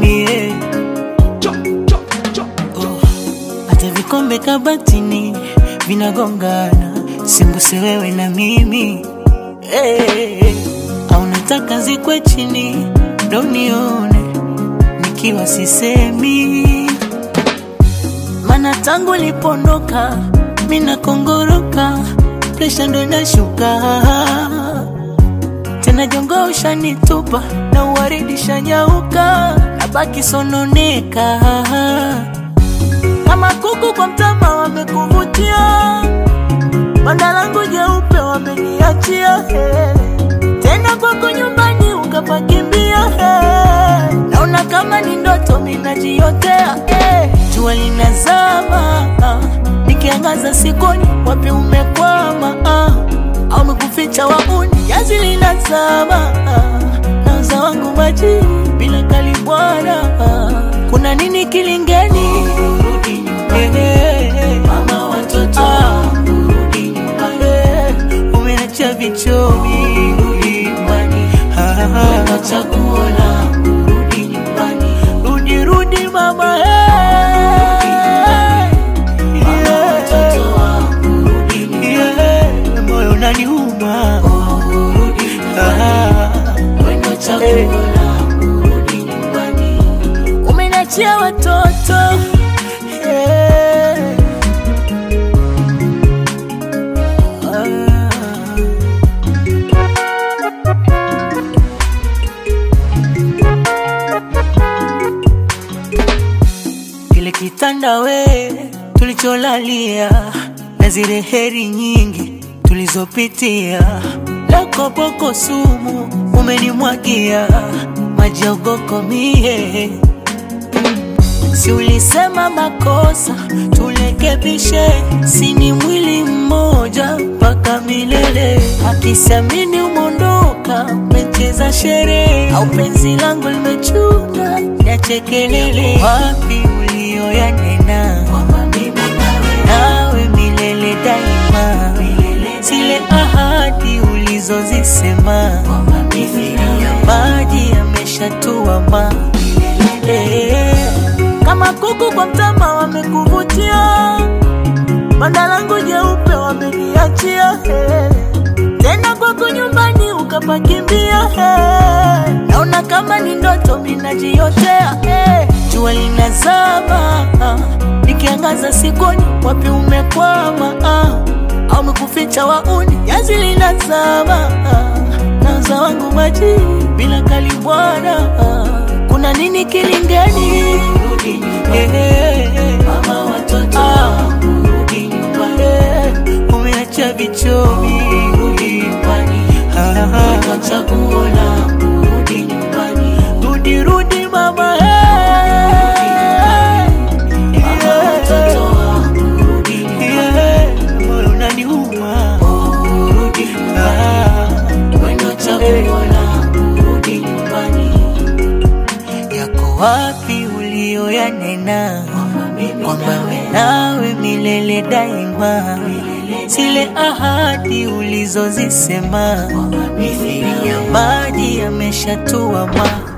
mie oh. Hata vikombe kabatini vinagongana, sembuse wewe na mimi hey. Au nataka zikwe chini ndo nione nikiwa sisemi, mana tangu lipondoka mina kongoroka, presha ndo inashuka tena, jongo ushanitupa na uwaridi shanyauka, nabaki sononeka kama kuku kwa mtama, wamekuvutia banda langu jeupe wameniachia hey. Tena kwako nyumbani ukapakimbia hey. Naona kama ni ndoto minajiotea hey. Jua linazama ah. Nikiangaza sikoni wapi umekwama ah. Au umekuficha wauni jazi linazama ah. Nauza wangu maji bila kalibwana ah. Kuna nini kilingeni hey, hey, hey. Mama watoto ah. Umeacha vichomi chaguo la kurudi nyumbani, rudi rudi mama, moyo unaniuma, umeniachia watoto yeah. Kile kitanda we tulicholalia na zile heri nyingi tulizopitia, lako boko sumu umenimwagia maji ya ugoko mie. Si ulisema makosa tulekebishe, sini mwili mmoja mpaka milele. Akisiamini umondoka, umecheza sherehe au penzi langu limechuna niache kelele. Wapi ulioyanena nawe milele daima, zile ahadi ulizozisema ya maji yameshatuama eh. Kama kuku kwa mtama wamekuvutia, banda langu jeupe wameniachia hey. Tena kwako nyumbani ukapakimbia hey. Naona kama ni ndoto minajiotea hey. Jua linazama ah. Nikiangaza sikoni wapi umekwama ah. Au umekuficha wauni jazi linazama ah. Nauza wangu maji bila kalibwana ah. Kuna nini kilingeni? Hey, hey, hey. Mama watoto ah. Rudi nyumbani hey. Umeacha vichomi Rudi nyumbani ah. Chaguo la kurudi nyumbani Rudi rudi mama hey. Mama watoto Rudi nyumbani Moyo unaniuma Rudi nyumbani Wendo chaguo la kurudi nyumbani Yako wapi ulioyanena kwamba we nawe milele daima, zile ahadi ulizozisema mithili ya maji yameshatuama.